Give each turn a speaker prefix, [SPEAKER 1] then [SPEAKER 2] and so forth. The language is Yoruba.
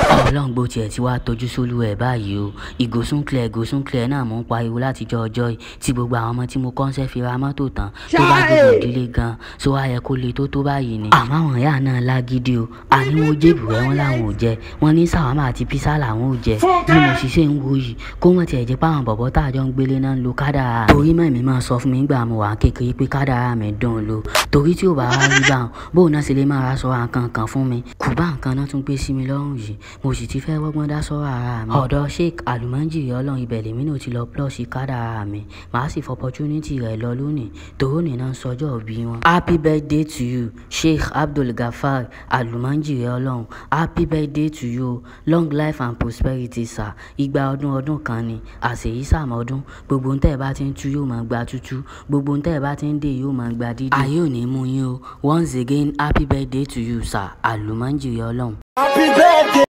[SPEAKER 1] ọlọ́run gbó tiẹ̀ ti wá tọ́jú sólú ẹ̀ báyìí o ìgòsùn clear ìgòsùn clear náà mò ń pariwo látijọ́ ọjọ́ yìí tí gbogbo àwọn ọmọ tí mo kọ́ńsẹ́ fi ra mọ́tò tán tó bá dìbò ìdílé gan so wá yẹ kó le tó tó báyìí ni. àmọ́ àwọn ìyá náà lágídí o àní wọn jébù rẹ wọn làwọn ò jẹ wọn ní sàwámà àti písà làwọn ò jẹ bí mo sì ṣe ń wo yìí kó wọn tiẹ̀ jẹ́ páwọn bọ̀bọ̀ tá a jọ ń gbélé náà ń lo kádàrá torí mọ̀ mi máa sọ fún mi gbà mo wà kékeré pé kádàrá mi dùn lo torí tí ò bá wá rí báwọn bóun náà ṣe lè máa ra sọ nǹkan kan fún mi kù bá nǹkan náà tún gbé sí mi lọ́rùn yìí mo sì ti fẹ́ wọ́gbọ́n dá sọ́rọ̀ ara mi. ọ̀dọ̀ sheik alumanjiri ọlọ́run ibẹ̀ lèmi náà ti lọ plọ́ọ̀sì kádàrá mi màá sì fọ opportunity rẹ̀ lọ lónìí tòró nìna ń sọjọ́ bí wọn. happy birthday to you sheik abdul gafar alumanjiri ọlọ́run happy birthday to you long life and prosperity sir igba ọdún ọdún kan ni àṣeyí sàmọ́dún gbogbo ntẹ́ ẹ bá ti ń tú yóò máa gba tútú gbogbo ntẹ́ ẹ bá ti ń dé yóò máa gba dídì. ayé ò ní mú yín o once again happy birthday to you sir alumanjiri ọlọ́run.
[SPEAKER 2] Happy birthday.